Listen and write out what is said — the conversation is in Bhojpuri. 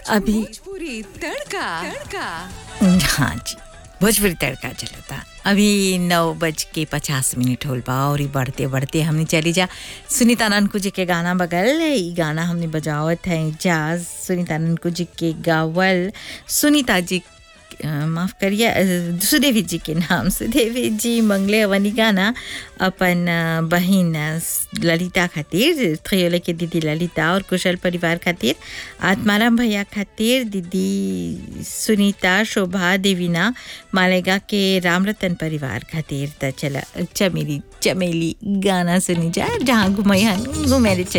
अभी भोजपुरी तड़का तड़का हाँ जी भोजपुरी तड़का चलता अभी नौ बज के पचास मिनट होल बा और ई बढ़ते बढ़ते हमने चली जा सुनीता ननकू जी के गाना बगल ई गाना हमने बजावत है जाज सुनीता ननकू जी के गावल सुनीता जी अ, माफ करिए अ, सुदेवी जी के नाम सुदेवी जी मंगले अवनी गाना अपन अ, बहिन अ, ललिता खातिर थयोले के दीदी ललिता और कुशल परिवार खातिर आत्माराम भैया खातिर दीदी सुनीता शोभा देवीना मालेगा के रामरतन परिवार खातिर त चला चमेली चमेली गाना सुनी जा जहाँ घुमैहन घुमेरे